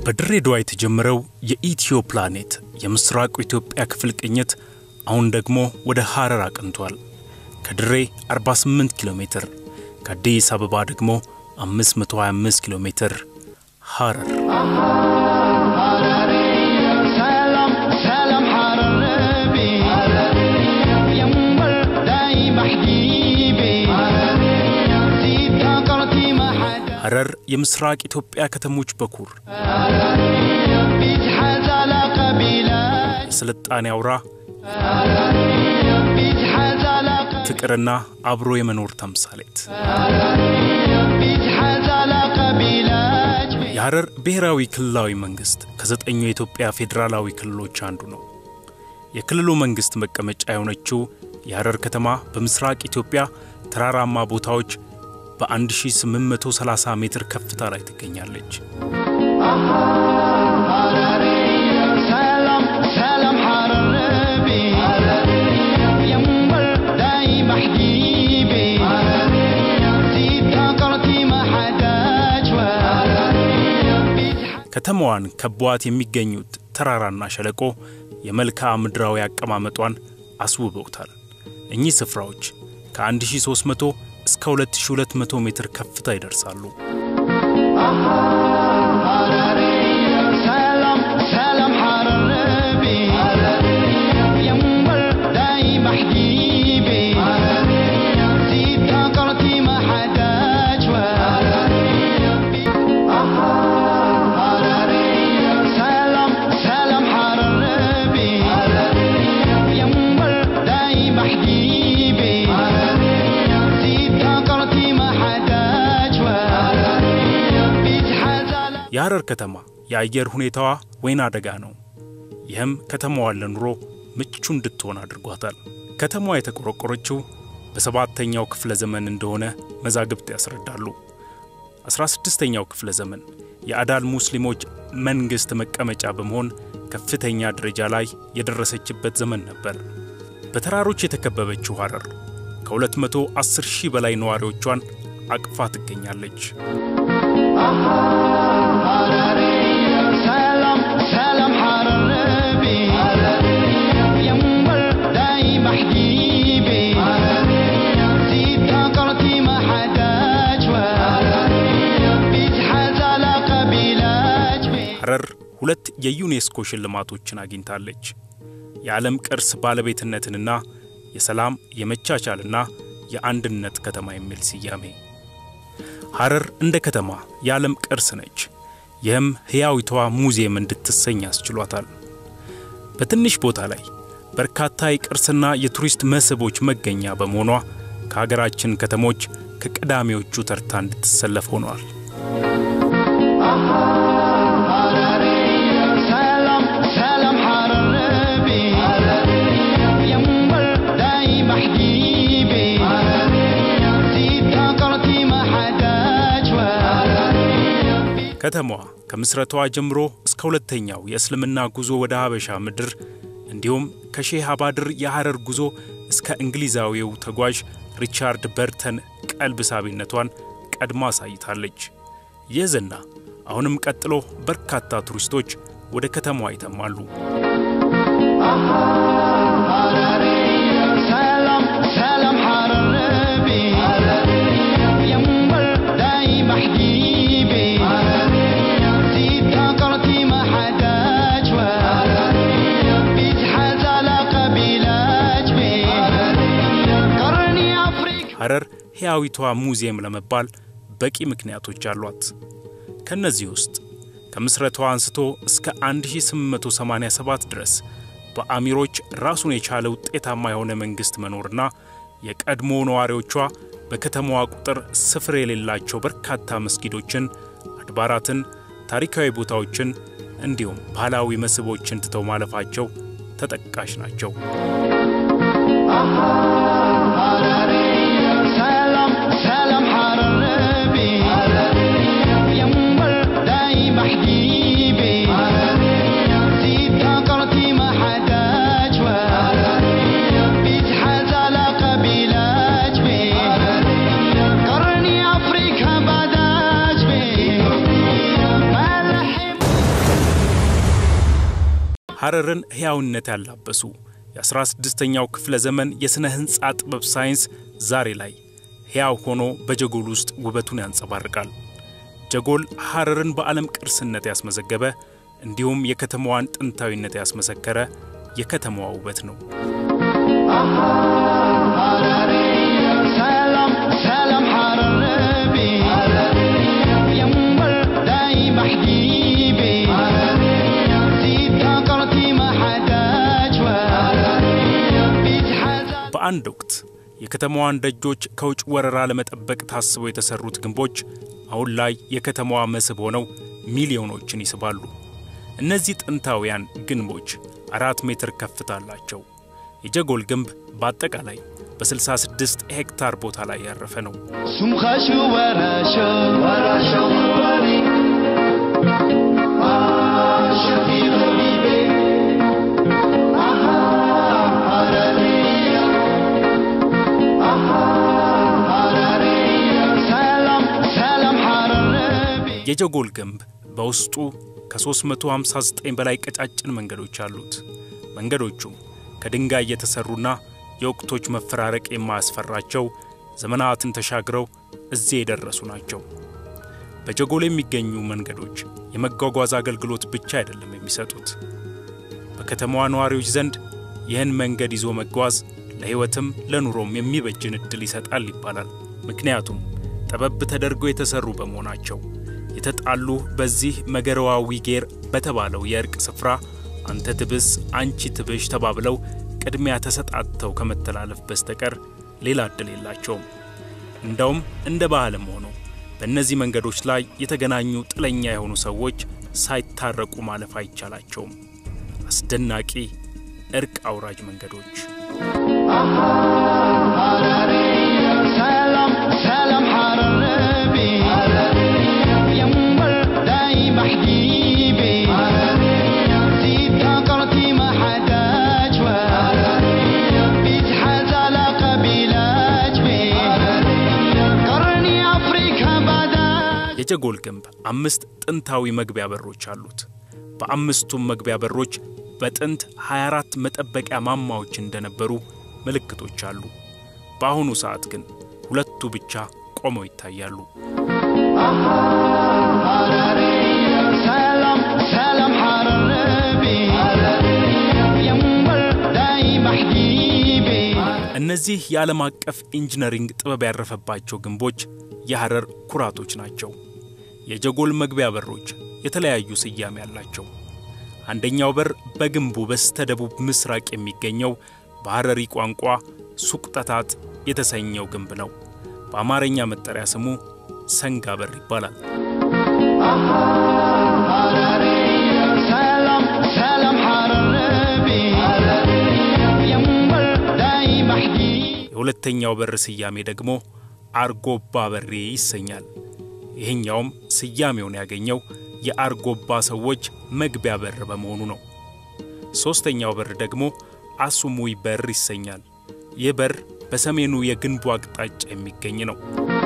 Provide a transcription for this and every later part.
በድሬዳዋ የተጀመረው የኢትዮ ፕላኔት የምስራቁ ኢትዮጵያ ክፍል ቅኝት አሁን ደግሞ ወደ ሐረር አቅንቷል። ከድሬ 48 ኪሎ ሜትር፣ ከአዲስ አበባ ደግሞ 525 ኪሎ ሜትር ሐረር። ሐረር የምስራቅ ኢትዮጵያ ከተሞች በኩር፣ የስልጣኔ አውራ፣ ፍቅርና አብሮ የመኖር ተምሳሌት። የሐረር ብሔራዊ ክልላዊ መንግሥት ከዘጠኙ የኢትዮጵያ ፌዴራላዊ ክልሎች አንዱ ነው። የክልሉ መንግሥት መቀመጫ የሆነችው የሐረር ከተማ በምስራቅ ኢትዮጵያ ተራራማ ቦታዎች በ1830 ሜትር ከፍታ ላይ ትገኛለች። ከተማዋን ከቧት የሚገኙት ተራራና ሸለቆ የመልክዓ ምድራዊ አቀማመጧን አስውበውታል። እኚህ ስፍራዎች ከ1300 እስከ 2200 ሜትር ከፍታ ይደርሳሉ። የሐረር ከተማ የአየር ሁኔታዋ ወይና አደጋ ነው። ይህም ከተማዋን ለኑሮ ምቹ እንድትሆን አድርጓታል። ከተማዋ የተቆረቆረችው በሰባተኛው ክፍለ ዘመን እንደሆነ መዛግብት ያስረዳሉ። 16ኛው ክፍለ ዘመን የአዳል ሙስሊሞች መንግሥት መቀመጫ በመሆን ከፍተኛ ደረጃ ላይ የደረሰችበት ዘመን ነበር። በተራሮች የተከበበችው ሐረር ከ210 ሺህ በላይ ነዋሪዎቿን አቅፋ ትገኛለች። ሐረር ሁለት የዩኔስኮ ሽልማቶችን አግኝታለች። የዓለም ቅርስ ባለቤትነትንና የሰላም የመቻቻልና የአንድነት ከተማ የሚል ስያሜ። ሐረር እንደ ከተማ የዓለም ቅርስ ነች። ይህም ሕያዊቷ ሙዚየም እንድትሰኝ አስችሏታል። በትንሽ ቦታ ላይ በርካታ የቅርስና የቱሪስት መስህቦች መገኛ በመሆኗ ከሀገራችን ከተሞች ከቀዳሚዎቹ ተርታ እንድትሰለፍ ሆኗል። ከተማዋ ከምስረቷ ጀምሮ እስከ ሁለተኛው የእስልምና ጉዞ ወደ ሀበሻ ምድር እንዲሁም ከሼህ አባድር የሐረር ጉዞ እስከ እንግሊዛዊው ተጓዥ ሪቻርድ በርተን ቀልብ ሳቢነቷን ቀድማ አሳይታለች። ይህ ዝና አሁንም ቀጥሎ በርካታ ቱሪስቶች ወደ ከተማዋ ይተማሉ። ሐረር ሕያዊቷ ሙዚየም ለመባል በቂ ምክንያቶች አሏት። ከእነዚህ ውስጥ ከምስረቷ አንስቶ እስከ 1887 ድረስ በአሚሮች ራሱን የቻለ ውጤታማ የሆነ መንግሥት መኖርና የቀድሞ ነዋሪዎቿ በከተማዋ ቁጥር ስፍር የሌላቸው በርካታ መስጊዶችን፣ አድባራትን፣ ታሪካዊ ቦታዎችን እንዲሁም ባህላዊ መስህቦችን ትተው ማለፋቸው ተጠቃሽ ናቸው። ሐረርን ሕያውነት ያላበሱ የ16ኛው ክፍለ ዘመን የሥነ ሕንፃ ጥበብ ሳይንስ ዛሬ ላይ ሕያው ሆኖ በጀጎል ውስጥ ውበቱን ያንጸባርቃል። ጀጎል ሐረርን በዓለም ቅርስነት ያስመዘገበ እንዲሁም የከተማዋን ጥንታዊነት ያስመሰከረ የከተማዋ ውበት ነው። سلام سلام حربي ينبر دايم حبيبي زيد كاكرتي ما حداج بيتحزن በአንድ ወቅት የከተማዋን ደጆች ከውጭ ወረራ ለመጠበቅ ታስበው የተሰሩት ግንቦች አሁን ላይ የከተማዋ መስህብ ሆነው ሚሊዮኖችን ይስባሉ። እነዚህ ጥንታውያን ግንቦች አራት ሜትር ከፍታ አላቸው። የጀጎል ግንብ በአጠቃላይ በ66 ሄክታር ቦታ ላይ ያረፈ ነው። سمخشو وراشو وراشو وري آه شفيق حبيبي آها حرارية آها حرارية سلام سلام حراربي የጀጎል ግንብ በውስጡ ከ359 በላይ ቀጫጭን መንገዶች አሉት። መንገዶቹም ከድንጋይ የተሰሩና የወቅቶች መፈራረቅ የማያስፈራቸው ዘመናትን ተሻግረው እዚህ የደረሱ ናቸው። በጀጎል የሚገኙ መንገዶች የመጓጓዝ አገልግሎት ብቻ አይደለም የሚሰጡት። በከተማዋ ነዋሪዎች ዘንድ ይህን መንገድ ይዞ መጓዝ ለሕይወትም ለኑሮም የሚበጅን ዕድል ይሰጣል ይባላል። ምክንያቱም ጠበብ ተደርገው የተሰሩ በመሆናቸው የተጣሉ በዚህ መገረዋዊ ጌር በተባለው የእርቅ ስፍራ አንተ ትብስ አንቺ ትብሽ ተባብለው ቅድሚያ ተሰጣጥተው ከመተላለፍ በስተቀር ሌላ ዕድል የላቸውም። እንደውም እንደ ባህልም ሆኖ በእነዚህ መንገዶች ላይ የተገናኙ ጥለኛ የሆኑ ሰዎች ሳይታረቁ ማለፍ አይቻላቸውም። አስደናቂ እርቅ አውራጅ መንገዶች። سلام سلام حربي ينبر دايم حبيبي زيد كاكرتي ما حداج بيتحز على قبيلة قرني أفريقيا بعداج የጀጎል ግንብ አምስት ጥንታዊ መግቢያ በሮች አሉት። በአምስቱም መግቢያ በሮች በጥንት 24 መጠበቂያ ማማዎች እንደነበሩ ምልክቶች አሉ። በአሁኑ ሰዓት ግን ሁለቱ ብቻ ቆመው ይታያሉ። سلام سلام حربي ينبر دايم حبيبي እነዚህ የዓለም አቀፍ ኢንጂነሪንግ ጥበብ ያረፈባቸው ግንቦች የሐረር ኩራቶች ናቸው። የጀጎል መግቢያ በሮች የተለያዩ ስያሜ አላቸው። አንደኛው በር በግንቡ በስተ ደቡብ ምስራቅ የሚገኘው በሐረሪ ቋንቋ ሱቅጠታት የተሰኘው ግንብ ነው። በአማርኛ መጠሪያ ስሙ ሰንጋ በር ይባላል። سلام سلام حربي ينبر دايم حبيبي የሁለተኛው በር ስያሜ ደግሞ አርጎባ በሬ ይሰኛል። ይህኛውም ስያሜውን ያገኘው የአርጎባ ሰዎች መግቢያ በር በመሆኑ ነው። ሦስተኛው በር ደግሞ አሱሙይ በር ይሰኛል። ይህ በር በሰሜኑ የግንቡ አቅጣጫ የሚገኝ ነው።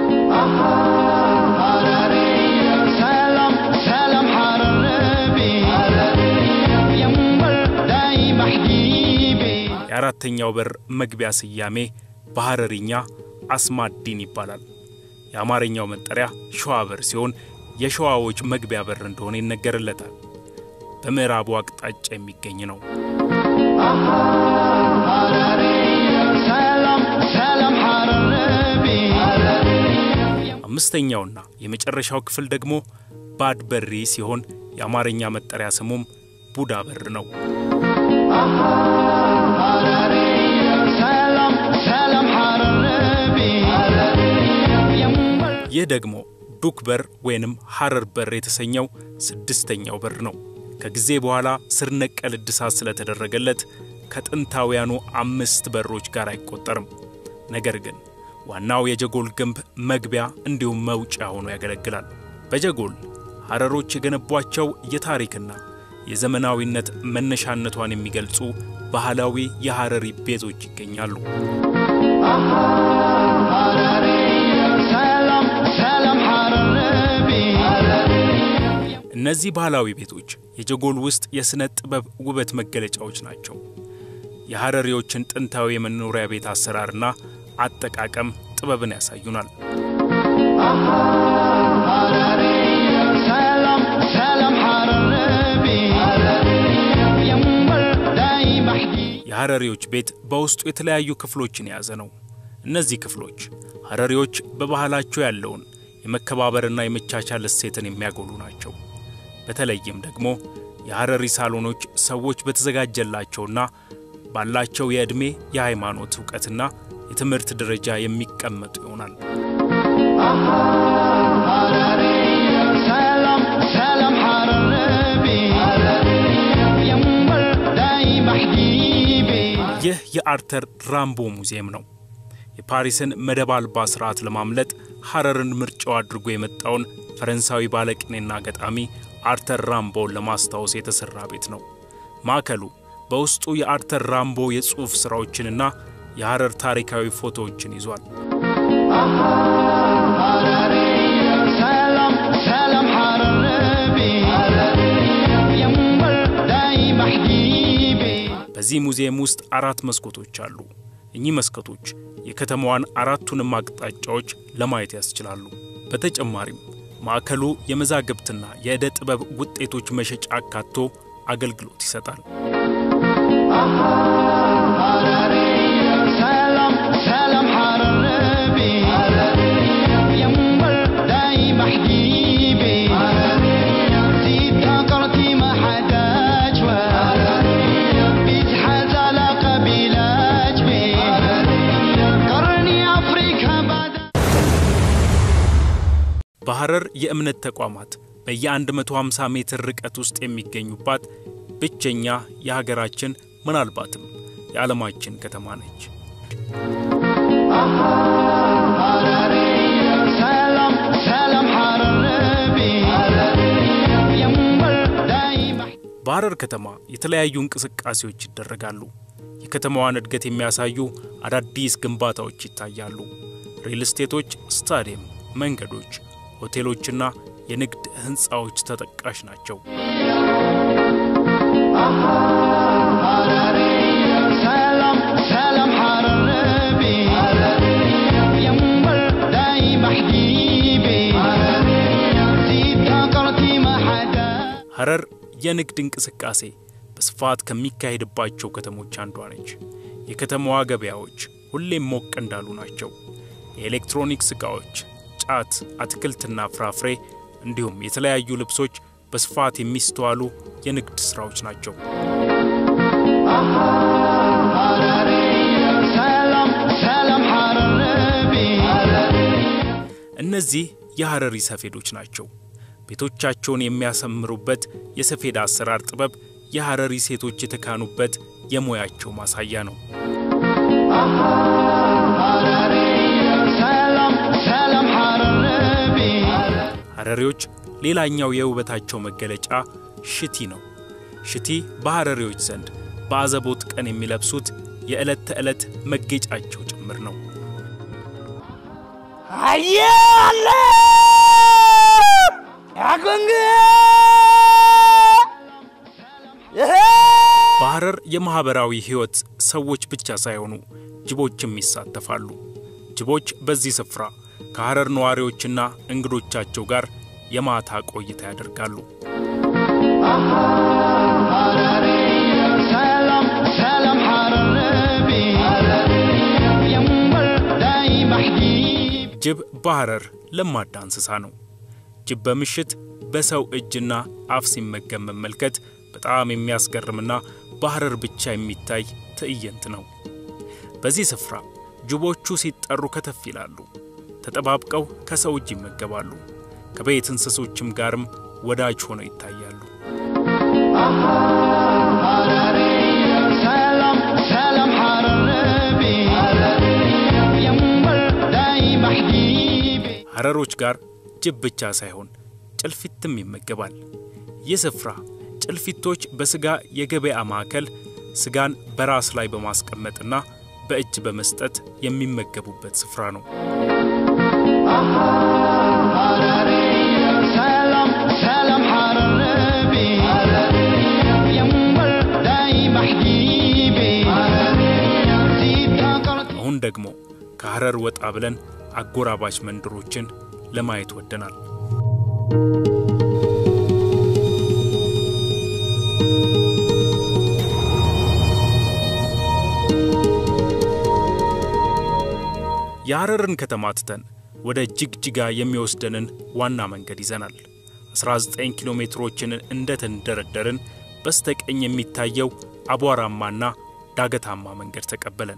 سلام سلام حربي ينبر دايم حبيبي የአራተኛው በር መግቢያ ስያሜ በሐረሪኛ አስማዲን ይባላል። የአማርኛው መጠሪያ ሸዋ በር ሲሆን የሸዋዎች መግቢያ በር እንደሆነ ይነገርለታል። በምዕራቡ አቅጣጫ የሚገኝ ነው። سلام سلام حربي አምስተኛውና የመጨረሻው ክፍል ደግሞ ባድ በሪ ሲሆን የአማርኛ መጠሪያ ስሙም ቡዳ በር ነው። سلام سلام حربي ينبر ይህ ደግሞ ዱክ በር ወይንም ሐረር በር የተሰኘው ስድስተኛው በር ነው። ከጊዜ በኋላ ስር ነቀል እድሳት ስለተደረገለት ከጥንታውያኑ አምስት በሮች ጋር አይቆጠርም። ነገር ግን ዋናው የጀጎል ግንብ መግቢያ እንዲሁም መውጫ ሆኖ ያገለግላል። በጀጎል ሐረሮች የገነቧቸው የታሪክና የዘመናዊነት መነሻነቷን የሚገልጹ ባህላዊ የሐረሪ ቤቶች ይገኛሉ። سلام سلام حربي እነዚህ ባህላዊ ቤቶች የጀጎል ውስጥ የሥነ ጥበብ ውበት መገለጫዎች ናቸው። የሐረሪዎችን ጥንታዊ የመኖሪያ ቤት አሰራርና አጠቃቀም ጥበብን ያሳዩናል። سلام سلام حربي ينبل داي بحدي የሐረሪዎች ቤት በውስጡ የተለያዩ ክፍሎችን የያዘ ነው። እነዚህ ክፍሎች ሐረሪዎች በባህላቸው ያለውን የመከባበርና የመቻቻል እሴትን የሚያጎሉ ናቸው። በተለይም ደግሞ የሐረሪ ሳሎኖች ሰዎች በተዘጋጀላቸውና ባላቸው የዕድሜ የሃይማኖት ዕውቀትና የትምህርት ደረጃ የሚቀመጡ ይሆናል። سلام سلام حربي ينبل داي بحديبي ይህ የአርተር ራምቦ ሙዚየም ነው። የፓሪስን መደብ አልባ ስርዓት ለማምለጥ ሐረርን ምርጫው አድርጎ የመጣውን ፈረንሳዊ ባለቅኔና ገጣሚ አርተር ራምቦን ለማስታወስ የተሠራ ቤት ነው። ማዕከሉ በውስጡ የአርተር ራምቦ የጽሑፍ ሥራዎችንና የሐረር ታሪካዊ ፎቶዎችን ይዟል። سلام سلام حربي ينبل داي بحديبي በዚህ ሙዚየም ውስጥ አራት መስኮቶች አሉ። እኚህ መስኮቶች የከተማዋን አራቱንም አቅጣጫዎች ለማየት ያስችላሉ። በተጨማሪም ማዕከሉ የመዛግብትና የዕደ ጥበብ ውጤቶች መሸጫ አካቶ አገልግሎት ይሰጣል። سلام سلام حربي ينبل داي بحديبي زيد فقرتي ما حدا جوا بيتحاز على قبيلة جبي قرني أفريقيا بعد በሐረር የእምነት ተቋማት በየ150 ሜትር ርቀት ውስጥ የሚገኙባት ብቸኛ የሀገራችን ምናልባትም የዓለማችን ከተማ ነች። سلام سلام حربي ينبل داي بحديبي በሐረር ከተማ የተለያዩ እንቅስቃሴዎች ይደረጋሉ። የከተማዋን እድገት የሚያሳዩ አዳዲስ ግንባታዎች ይታያሉ። ሪል ስቴቶች፣ ስታዲየም፣ መንገዶች፣ ሆቴሎችና የንግድ ሕንፃዎች ተጠቃሽ ናቸው። سلام سلام حربي ينبل داي بحديبي زيد فقرتي ما حدا ሐረር የንግድ እንቅስቃሴ በስፋት ከሚካሄድባቸው ከተሞች አንዷ ነች። የከተማዋ ገበያዎች ሁሌም ሞቅ እንዳሉ ናቸው። የኤሌክትሮኒክስ ዕቃዎች፣ ጫት፣ አትክልትና ፍራፍሬ እንዲሁም የተለያዩ ልብሶች በስፋት የሚስተዋሉ የንግድ ሥራዎች ናቸው። سلام سلام حربي እነዚህ የሐረሪ ሰፌዶች ናቸው። ቤቶቻቸውን የሚያሰምሩበት የሰፌድ አሰራር ጥበብ የሐረሪ ሴቶች የተካኑበት የሙያቸው ማሳያ ነው። سلام سلام حربي ሐረሪዎች ሌላኛው የውበታቸው መገለጫ ሽቲ ነው። ሽቲ በሐረሪዎች ዘንድ በአዘቦት ቀን የሚለብሱት የዕለት ተዕለት መጌጫቸው ጭምር ነው። አየለ ያጎንግ በሐረር የማኅበራዊ ሕይወት ሰዎች ብቻ ሳይሆኑ ጅቦችም ይሳተፋሉ። ጅቦች በዚህ ስፍራ ከሐረር ነዋሪዎችና እንግዶቻቸው ጋር የማታ ቆይታ ያደርጋሉ። سلام سلام حربي ينبل داي بحديبي ጅብ በሐረር ለማዳ እንስሳ ነው። ጅብ በምሽት በሰው እጅና አፍ ሲመገብ መመልከት በጣም የሚያስገርምና በሐረር ብቻ የሚታይ ትዕይንት ነው። በዚህ ስፍራ ጅቦቹ ሲጠሩ ከተፍ ይላሉ። ተጠባብቀው ከሰው እጅ ይመገባሉ። ከቤት እንስሶችም ጋርም ወዳጅ ሆነው ይታያሉ። سلام سلام حربي ينبل داي بحديبي ሐረሮች ጋር ጅብ ብቻ ሳይሆን ጭልፊትም ይመገባል። ይህ ስፍራ ጭልፊቶች በሥጋ የገበያ ማዕከል ሥጋን በራስ ላይ በማስቀመጥና በእጅ በመስጠት የሚመገቡበት ስፍራ ነው። سلام سلام حربي ደግሞ ከሐረር ወጣ ብለን አጎራባች መንደሮችን ለማየት ወደናል። የሐረርን ከተማ ትተን ወደ ጅግጅጋ የሚወስደንን ዋና መንገድ ይዘናል። 19 ኪሎ ሜትሮችን እንደተንደረደርን በስተቀኝ የሚታየው አቧራማና ዳገታማ መንገድ ተቀበለን።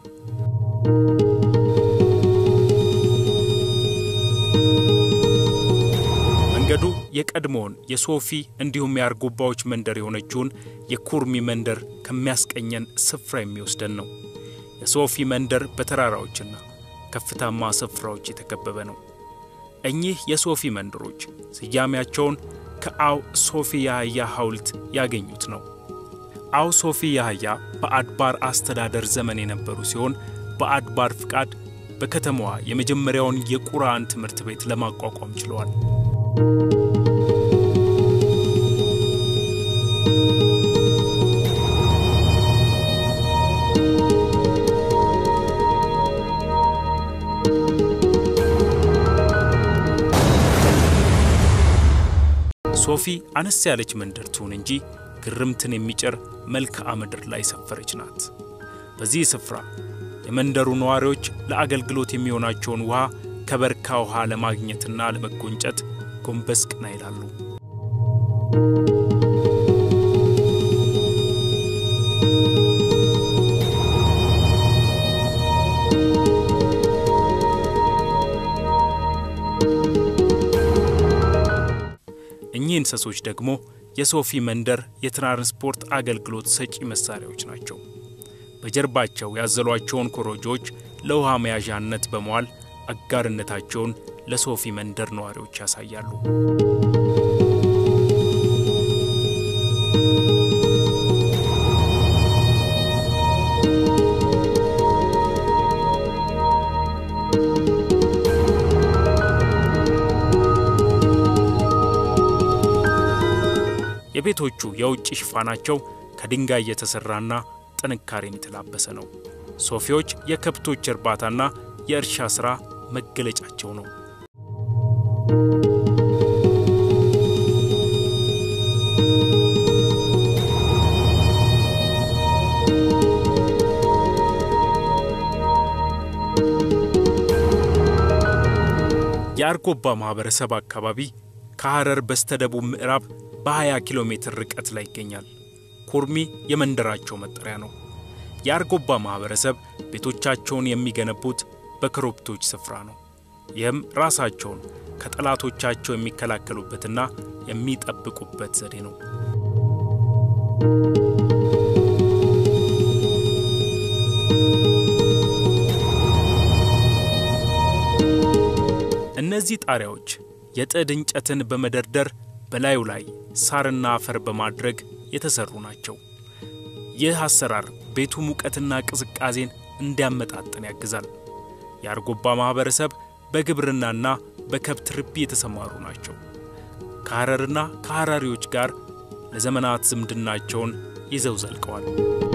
መንገዱ የቀድሞውን የሶፊ እንዲሁም የአርጎባዎች መንደር የሆነችውን የኩርሚ መንደር ከሚያስቀኘን ስፍራ የሚወስደን ነው። የሶፊ መንደር በተራራዎችና ከፍታማ ስፍራዎች የተከበበ ነው። እኚህ የሶፊ መንደሮች ስያሜያቸውን ከአው ሶፊ ያህያ ሐውልት ያገኙት ነው። አው ሶፊ ያህያ በአድባር አስተዳደር ዘመን የነበሩ ሲሆን በአድባር ፍቃድ በከተማዋ የመጀመሪያውን የቁርአን ትምህርት ቤት ለማቋቋም ችለዋል። ሶፊ አነስ ያለች መንደር ትሁን እንጂ ግርምትን የሚጭር መልክዓ ምድር ላይ ሰፈረች ናት። በዚህ ስፍራ የመንደሩ ነዋሪዎች ለአገልግሎት የሚሆናቸውን ውሃ ከበርካ ውሃ ለማግኘትና ለመጎንጨት ጎንበስ ቀና ይላሉ። እኚህ እንስሶች ደግሞ የሶፊ መንደር የትራንስፖርት አገልግሎት ሰጪ መሳሪያዎች ናቸው። በጀርባቸው ያዘሏቸውን ኮረጆዎች ለውሃ መያዣነት በመዋል አጋርነታቸውን ለሶፊ መንደር ነዋሪዎች ያሳያሉ። የቤቶቹ የውጭ ሽፋናቸው ከድንጋይ የተሠራና ጥንካሬን የተላበሰ ነው። ሶፊዎች የከብቶች እርባታና የእርሻ ሥራ መገለጫቸው ነው። የአርጎባ ማኅበረሰብ አካባቢ ከሐረር በስተደቡብ ምዕራብ በ20 ኪሎ ሜትር ርቀት ላይ ይገኛል። ኩርሚ የመንደራቸው መጠሪያ ነው። የአርጎባ ማኅበረሰብ ቤቶቻቸውን የሚገነቡት በኮረብቶች ስፍራ ነው። ይህም ራሳቸውን ከጠላቶቻቸው የሚከላከሉበትና የሚጠብቁበት ዘዴ ነው። እነዚህ ጣሪያዎች የጥድ እንጨትን በመደርደር በላዩ ላይ ሳርና አፈር በማድረግ የተሰሩ ናቸው። ይህ አሰራር ቤቱ ሙቀትና ቅዝቃዜን እንዲያመጣጥን ያግዛል። የአርጎባ ማኅበረሰብ በግብርናና በከብት ርቢ የተሰማሩ ናቸው። ከሐረርና ከሐራሪዎች ጋር ለዘመናት ዝምድናቸውን ይዘው ዘልቀዋል።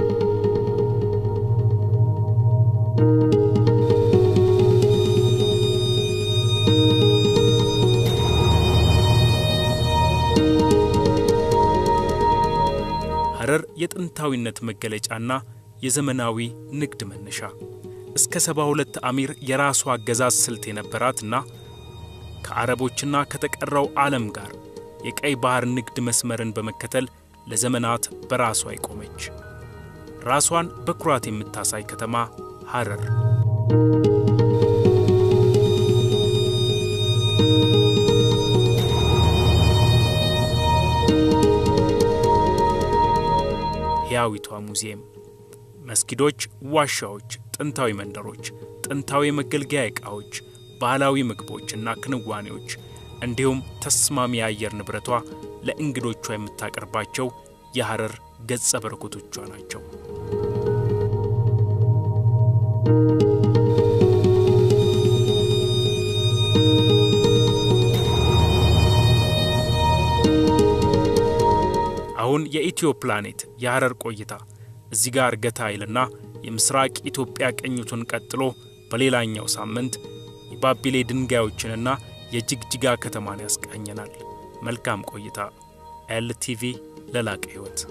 ሐረር የጥንታዊነት መገለጫና የዘመናዊ ንግድ መነሻ እስከ ሰባ ሁለት አሚር የራሷ አገዛዝ ስልት የነበራትና ከአረቦችና ከተቀረው ዓለም ጋር የቀይ ባህር ንግድ መስመርን በመከተል ለዘመናት በራሷ የቆመች ራሷን በኩራት የምታሳይ ከተማ ሐረር። ሕያዊቷ ሙዚየም፣ መስጊዶች፣ ዋሻዎች፣ ጥንታዊ መንደሮች፣ ጥንታዊ የመገልገያ ዕቃዎች፣ ባህላዊ ምግቦችና ክንዋኔዎች እንዲሁም ተስማሚ የአየር ንብረቷ ለእንግዶቿ የምታቀርባቸው የሐረር ገጸ በረከቶቿ ናቸው። አሁን የኢትዮ ፕላኔት የሐረር ቆይታ እዚህ ጋር ገታ ይልና የምስራቅ ኢትዮጵያ ቅኝቱን ቀጥሎ በሌላኛው ሳምንት የባቢሌ ድንጋዮችንና የጅግጅጋ ከተማን ያስቃኘናል። መልካም ቆይታ። ኤልቲቪ ለላቀ ሕይወት